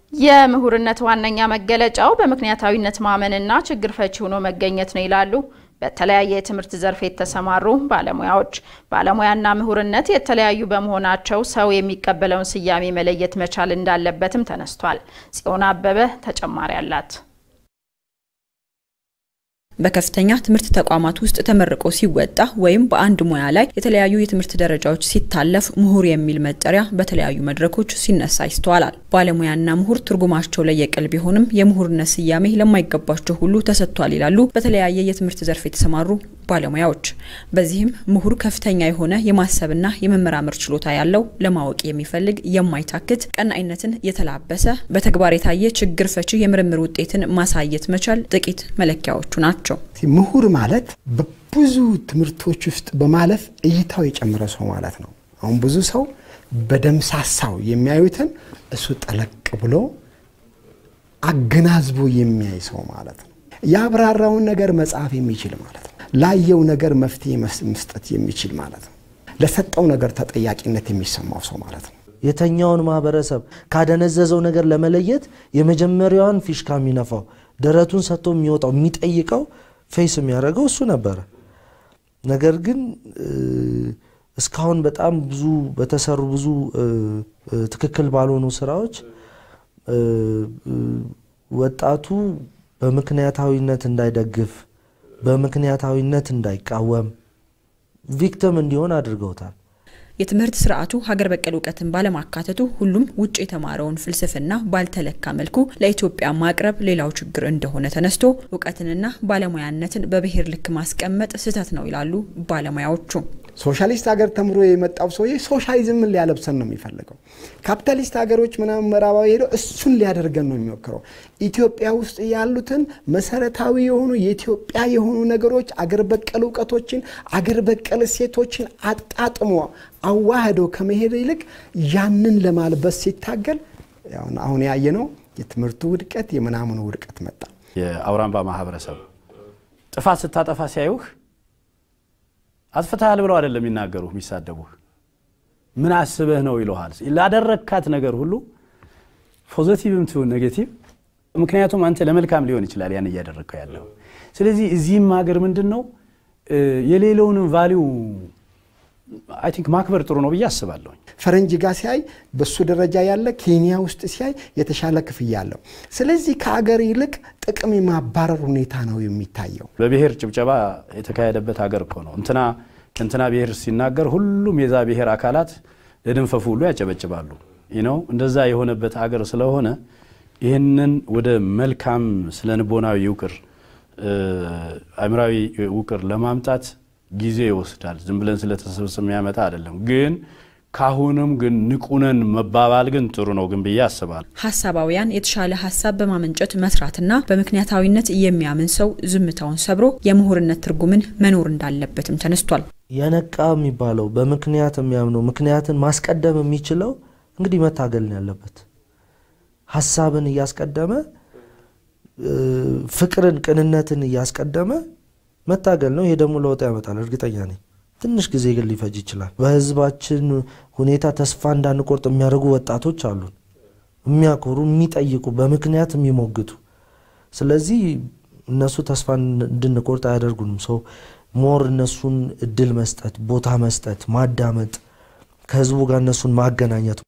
የምሁርነት ዋነኛ መገለጫው በምክንያታዊነት ማመንና ችግር ፈቺ ሆኖ መገኘት ነው ይላሉ በተለያየ የትምህርት ዘርፍ የተሰማሩ ባለሙያዎች። ባለሙያና ምሁርነት የተለያዩ በመሆናቸው ሰው የሚቀበለውን ስያሜ መለየት መቻል እንዳለበትም ተነስቷል። ጽዮን አበበ ተጨማሪ አላት። በከፍተኛ ትምህርት ተቋማት ውስጥ ተመርቆ ሲወጣ ወይም በአንድ ሙያ ላይ የተለያዩ የትምህርት ደረጃዎች ሲታለፍ ምሁር የሚል መጠሪያ በተለያዩ መድረኮች ሲነሳ ይስተዋላል። ባለሙያና ምሁር ትርጉማቸው ለየቅል ቢሆንም የምሁርነት ስያሜ ለማይገባቸው ሁሉ ተሰጥቷል ይላሉ በተለያየ የትምህርት ዘርፍ የተሰማሩ ባለሙያዎች። በዚህም ምሁር ከፍተኛ የሆነ የማሰብና የመመራመር ችሎታ ያለው፣ ለማወቅ የሚፈልግ፣ የማይታክት፣ ቀናኢነትን የተላበሰ፣ በተግባር የታየ ችግር ፈቺ የምርምር ውጤትን ማሳየት መቻል ጥቂት መለኪያዎቹ ናቸው። ምሁር ማለት በብዙ ትምህርቶች ውስጥ በማለፍ እይታው የጨመረ ሰው ማለት ነው። አሁን ብዙ ሰው በደምሳሳው የሚያዩትን እሱ ጠለቅ ብሎ አገናዝቦ የሚያይ ሰው ማለት ነው። ያብራራውን ነገር መጻፍ የሚችል ማለት ነው። ላየው ነገር መፍትሄ መስጠት የሚችል ማለት ነው። ለሰጠው ነገር ተጠያቂነት የሚሰማው ሰው ማለት ነው። የተኛውን ማህበረሰብ ካደነዘዘው ነገር ለመለየት የመጀመሪያዋን ፊሽካ የሚነፋው ደረቱን ሰጥቶ የሚወጣው የሚጠይቀው ፌስ የሚያደርገው እሱ ነበረ። ነገር ግን እስካሁን በጣም ብዙ በተሰሩ ብዙ ትክክል ባልሆኑ ስራዎች ወጣቱ በምክንያታዊነት እንዳይደግፍ፣ በምክንያታዊነት እንዳይቃወም፣ ቪክቲም እንዲሆን አድርገውታል። የትምህርት ስርዓቱ ሀገር በቀል እውቀትን ባለማካተቱ ሁሉም ውጭ የተማረውን ፍልስፍና ባልተለካ መልኩ ለኢትዮጵያ ማቅረብ ሌላው ችግር እንደሆነ ተነስቶ እውቀትንና ባለሙያነትን በብሔር ልክ ማስቀመጥ ስህተት ነው ይላሉ ባለሙያዎቹ። ሶሻሊስት ሀገር ተምሮ የመጣው ሰውዬ ሶሻሊዝምን ሊያለብሰን ነው የሚፈልገው። ካፒታሊስት ሀገሮች ምናምን ምዕራባዊ ሄደው እሱን ሊያደርገን ነው የሚሞክረው። ኢትዮጵያ ውስጥ ያሉትን መሰረታዊ የሆኑ የኢትዮጵያ የሆኑ ነገሮች አገር በቀል እውቀቶችን፣ አገር በቀል እሴቶችን አጣጥሞ አዋህዶ ከመሄድ ይልቅ ያንን ለማልበስ ሲታገል አሁን ያየነው የትምህርቱ ውድቀት የምናምኑ ውድቀት መጣ። የአውራምባ ማህበረሰብ ጥፋት ስታጠፋ ሲያዩህ አጥፍተሃል ብለው አይደለም የሚናገሩህ የሚሳደቡህ፣ ምን አስበህ ነው ይለሃል። ላደረግካት ነገር ሁሉ ፖዘቲቭም ትሁን ኔጌቲቭ፣ ምክንያቱም አንተ ለመልካም ሊሆን ይችላል ያን እያደረግከው ያለው። ስለዚህ እዚህም ሀገር ምንድን ነው የሌለውንም ቫሊዩ አይ ቲንክ ማክበር ጥሩ ነው ብዬ አስባለሁ። ፈረንጅ ጋር ሲያይ በሱ ደረጃ ያለ ኬንያ ውስጥ ሲያይ የተሻለ ክፍያ አለው። ስለዚህ ከሀገር ይልቅ ጥቅም የማባረር ሁኔታ ነው የሚታየው። በብሔር ጭብጨባ የተካሄደበት ሀገር እኮ ነው። እንትና እንትና ብሔር ሲናገር ሁሉም የዛ ብሔር አካላት ለድንፈፉ ሁሉ ያጨበጭባሉ ነው። እንደዛ የሆነበት ሀገር ስለሆነ ይህንን ወደ መልካም ስነ ልቦናዊ ውቅር አእምራዊ ውቅር ለማምጣት ጊዜ ይወስዳል። ዝም ብለን ስለተሰብስብ የሚያመጣ አይደለም። ግን ካሁንም ግን ንቁነን መባባል ግን ጥሩ ነው ግን ብዬ አስባለሁ። ሀሳባውያን የተሻለ ሀሳብ በማመንጨት መስራትና በምክንያታዊነት የሚያምን ሰው ዝምታውን ሰብሮ የምሁርነት ትርጉምን መኖር እንዳለበትም ተነስቷል። የነቃ የሚባለው በምክንያት የሚያምነው ምክንያትን ማስቀደም የሚችለው እንግዲህ መታገል ነው ያለበት። ሀሳብን እያስቀደመ ፍቅርን፣ ቅንነትን እያስቀደመ መታገል ነው። ይሄ ደግሞ ለውጥ ያመጣል፣ እርግጠኛ ነኝ። ትንሽ ጊዜ ግን ሊፈጅ ይችላል። በህዝባችን ሁኔታ ተስፋ እንዳንቆርጥ የሚያደርጉ ወጣቶች አሉን፣ የሚያኮሩ፣ የሚጠይቁ፣ በምክንያት የሚሞግቱ። ስለዚህ እነሱ ተስፋ እንድንቆርጥ አያደርጉንም። ሰው ሞር እነሱን እድል መስጠት፣ ቦታ መስጠት፣ ማዳመጥ፣ ከህዝቡ ጋር እነሱን ማገናኘት